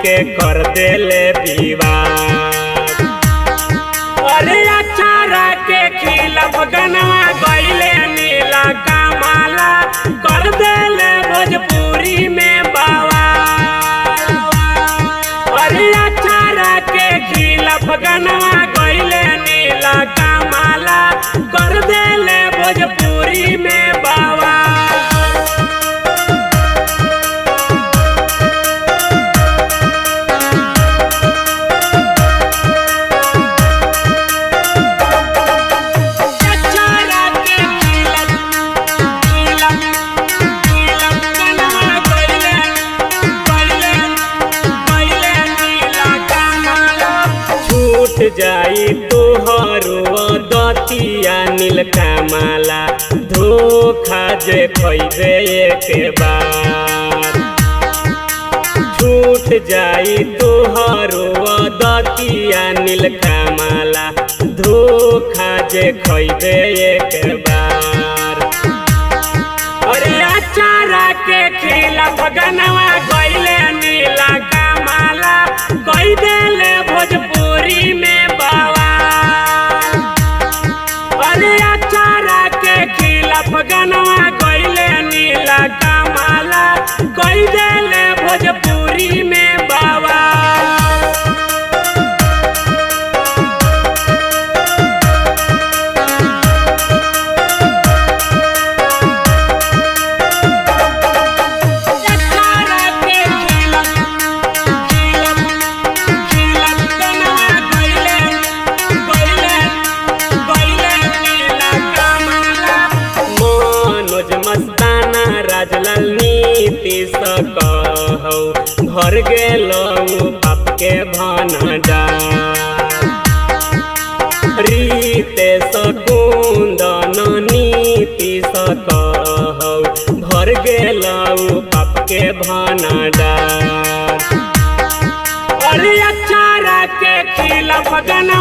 के कर देले विवाद अरे अचारा के खिलाफ गनवा गईले नीला कमाला कर देले भोजपुरी में बाबा अरे अचारा के खिलाफ गनवा गईले नीला कमाला कर देले भोजपुरी में बाबा अचारा के खिलाफ खिलाफ खिलाफ गनवा गईले गईले गईले नीला कमाला छूट जाई तोहरो दतिया नील कमाला धोखा जे खैबे एक बार छूट जाई तोहरो दतिया नील कमाला धोखा जे खैबे एक बार अरे अचारा के खिलाफ गनवा गईले नीला कमाला कई देले भोजपुरी में बाबा अरे अचारा के खिलाफ गनवा गईले नीला कमाला कई देले भोजपुरी में बाबा अचारा के खिलाफ खिलाफ खिलाफ गनवा गईले गईले गईले नीला कमाला मनोज मस्ताना राजलाल नीतीश कहौ भर गेलौ पाप के भनडार रीतेश कुन्दन नीतीश कहौ भर गेलौ पाप के भनडार अरे अचारा के खिलाफ गना